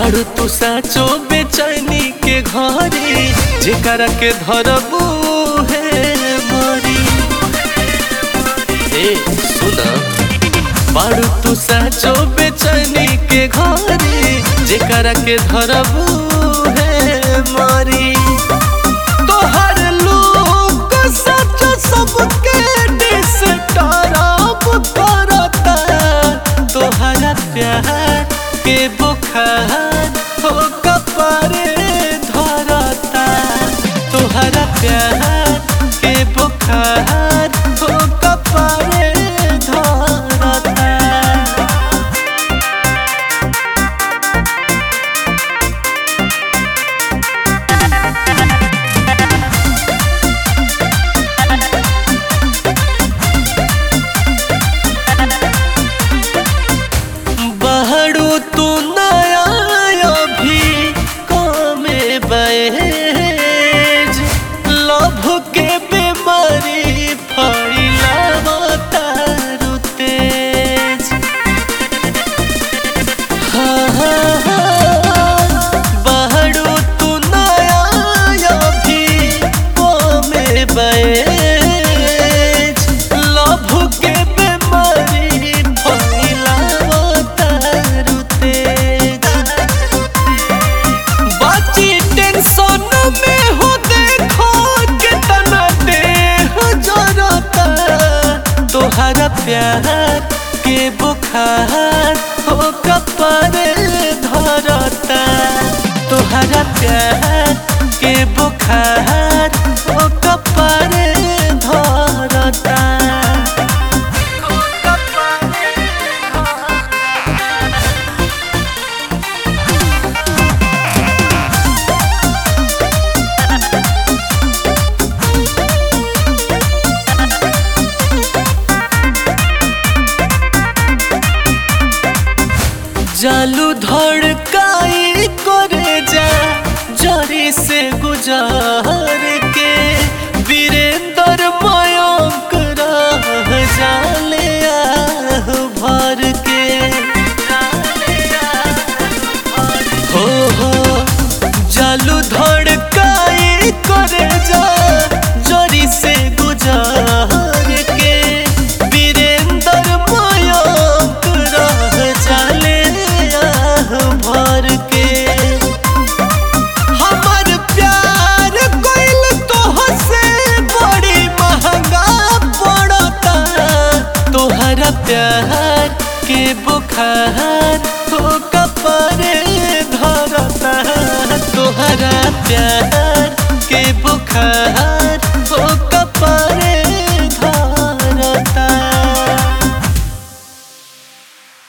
बारू तू साचो बेचैनी के घरे जेकरा के धरबू है मरी ए सुना बारू तू साचो बेचैनी के घरे जेकरा के धरबू है मरी तोहर लोग सच सबके डिस्टर्ब करता तोहरा प्यार के बुखार हो कपारे धरता तोहरा प्यार के बुखार हो कपारे धरता बहरू तू नया अभी कमे बैज लभ के बीमारी फैलावता रु तेज हाँ, हाँ, हाँ, बहरू तू नया अभी कमे बैज लभ के बीमारी फैलावता रु तेज बाची टेंशन में हो देखो कितना देह जरता तोहरा प्यार के बुखार हो कपारे धरता तोहरा प्यार के बुखार हो कपारे धरता हो कपारे जालू धड़काई करे जा जरी से गुजार के वीरेंद्र मयंक रह जाले आह भर के हो हो जालू धड़काई करे जा जरी से गुजार के वीरेंद्र मयंक रह जाले आह भर के हमर प्यार कोइल तोहसे बड़ी महंगा पड़ता तोहरा प्यार के बुखार हो कपरे धरता तोहरा प्यार के बुखार